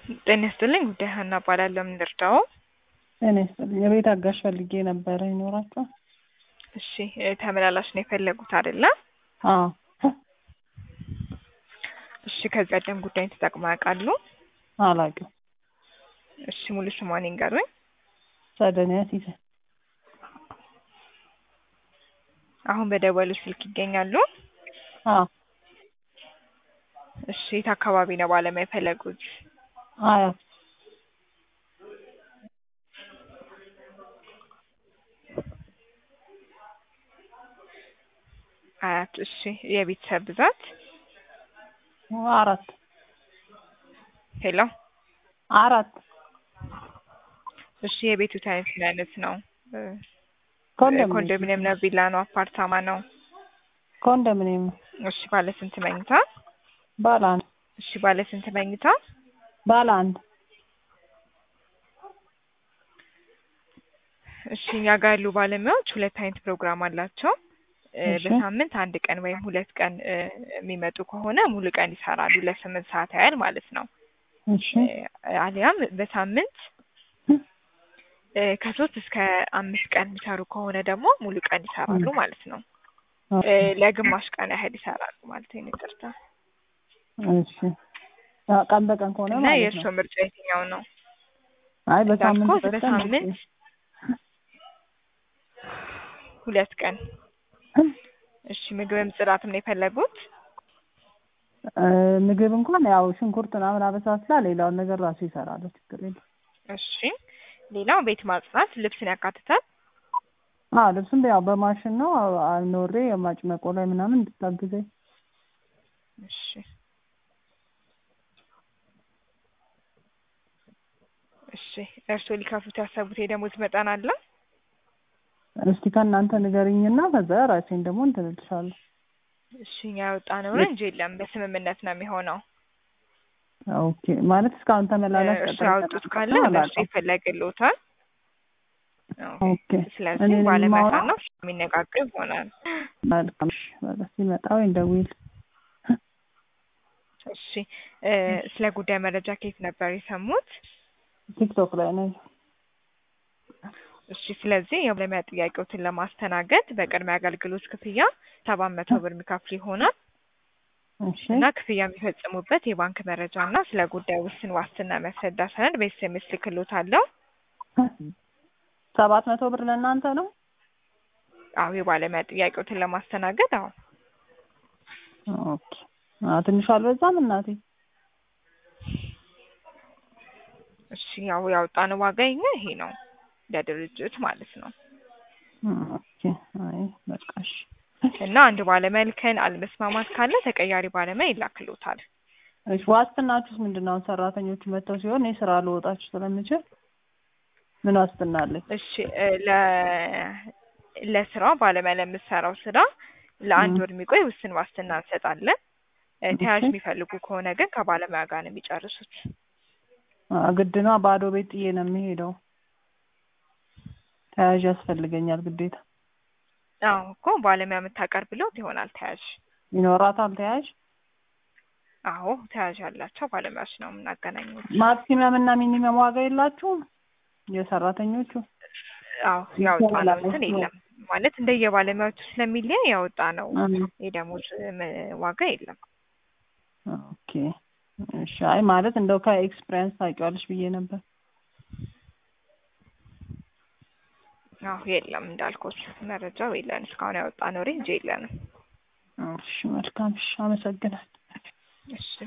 ጤና ይስጥልኝ ጉዳይ ሀና እባላለሁ። ምን ልርዳዎ? ጤና ይስጥልኝ የቤት አጋዥ ፈልጌ ነበረ ይኖራችኋል? እሺ እ ተመላላሽ ነው የፈለጉት አይደለ? አዎ እሺ ከዚህ ቀደም ጉዳይን ተጠቅመው ያውቃሉ? አላውቅም። እሺ ሙሉ ስሟን ይንገሩኝ? ጸደኒያ ሲሳይ አሁን በደወሉ ስልክ ይገኛሉ? አዎ እሺ የት አካባቢ ነው ባለሙያ የፈለጉት? አያት አያት እሺ የቤተሰብ ብዛት? አራት ሄሎ አራት እሺ የቤቱ አይነት ምን አይነት ነው? እ ኮንዶሚኒየም ኮንዶሚኒየም ነው? ቪላ ነው? አፓርታማ ነው? ኮንዶሚኒየም ነው። እሺ ባለ ስንት መኝታ? ባለ አንድ እሺ ባለ ስንት መኝታ? ባለ አንድ እሺ እኛ ጋር ያሉ ባለሙያዎች ሁለት አይነት ፕሮግራም አላቸው። እ እሺ። በሳምንት አንድ ቀን ወይም ሁለት ቀን እ የሚመጡ ከሆነ ሙሉ ቀን ይሰራሉ ለስምንት ሰዓት ያህል ማለት ነው። እሺ እ አሊያም በሳምንት እ ከሶስት እስከ አምስት ቀን የሚሰሩ ከሆነ ደግሞ ሙሉ ቀን ይሰራሉ ማለት ነው። እ ለግማሽ ቀን ያህል ይሰራሉ ማለት ነው። ይቅርታ እሺ አ- ቀን በቀን ከሆነ እና ማለት የእርስዎ ነው። ምርጫ የትኛው ነው? አይ በሳምንት እንዳልኩት ሁለት ቀን በሳምንት ሁለት ቀን እሺ ምግብም ጽዳትም ነው የፈለጉት? እ ምግብ እንኳን ያው ሽንኩርት ምናምን አበሳስላ ሌላውን ነገር ራሱ ይሰራሉ። ችግር የለም። እሺ ሌላው ቤት ማጽዳት ልብስን ያካትታል? አዎ ልብስም ያው በማሽን ነው አ- አኖሬ የማጭመቆ ላይ ምናምን እንድታግዘኝ እሺ እሺ እርስዎ ሊከፍሉት ያሰቡት የደሞዝ መጠን አለ? እስቲ ከእናንተ ንገሪኝና ከዛ ራሴን ደግሞ እንትን እልሻለሁ። እሺ እኛ ያወጣነው እንጂ የለም በስምምነት ነው የሚሆነው። ኦኬ ማለት እስካሁን ተመላላሽ እርሱ ቀጠሮ ያወጡት ካለ ተቀምጦ በእርሱ አላውቅም። ይፈለግልዎታል። ኦኬ ስለዚህ እኔ ባለመጣ የማወራው ነው የሚነጋገር ይሆናል። መልካም እሺ፣ በቃ ሲመጣ ወይ እንደውል እሺ እ ስለ ጉዳይ መረጃ ከየት ነበር የሰሙት? ቲክቶክ ላይ ነው። እሺ ስለዚህ የባለሙያ ጥያቄዎትን ለማስተናገድ በቅድሚያ አገልግሎት ክፍያ ሰባት መቶ ብር የሚከፍሉ ይሆናል እሺ እና ክፍያ የሚፈጽሙበት የባንክ መረጃ እና ስለ ጉዳይ ውስን ዋስትና የሚያስረዳ ሰነድ በኤስኤምኤስ ልክልዎታለሁ። ሰባት መቶ ብር ለእናንተ ነው? አዎ የባለሙያ ጥያቄዎትን ለማስተናገድ አዎ ኦኬ አ ትንሽ አልበዛም እናቴ? እሺ ያው ያወጣነው ዋጋ የኛ ይሄ ነው ለድርጅት ማለት ነው። ኦኬ አይ በቃ እሺ እና አንድ ባለሙያ ልከን አለመስማማት ካለ ተቀያሪ ባለሙያ ይላክልዎታል። እሺ ዋስትናችሁስ ምንድን ነው? አሁን ሰራተኞቹ መጥተው ሲሆን እኔ ስራ ልወጣችሁ ስለምችል ምን ዋስትና አለኝ? እሺ እ ለ ለስራው ባለሙያ ለምትሰራው ስራ ለአንድ ም። ወር የሚቆይ ውስን ዋስትና እንሰጣለን። እ ተያዥ እሺ። የሚፈልጉ ከሆነ ግን ከባለሙያ ጋር ነው የሚጨርሱት። አ ግድ ነው ባዶ ቤት ጥዬ ነው የሚሄደው። ተያዥ ያስፈልገኛል ግዴታ። አዎ እኮ ባለሙያ የምታቀርብልዎት ይሆናል ተያዥ። ይኖራታል ተያዥ? አዎ ተያዥ ያላቸው ባለሙያዎች ነው የምናገናኙት። ማክሲመም እና ሚኒመም ዋጋ የላችሁም የሰራተኞቹ? አዎ ያወጣነው እንትን የለም ማለት እንደየባለሙያዎቹ ስለሚለያይ ያወጣነው አ የደሞዝ ም- ዋጋ የለም። ኦኬ እሺ። አይ ማለት እንደው ከኤክስፒሪየንስ ታውቂዋለሽ ብዬ ነበር። አዎ የለም እንዳልኩት መረጃው የለን እስካሁን ያወጣነው ሬንጅ የለንም። እሺ መልካም እሺ፣ አመሰግናለሁ። እሺ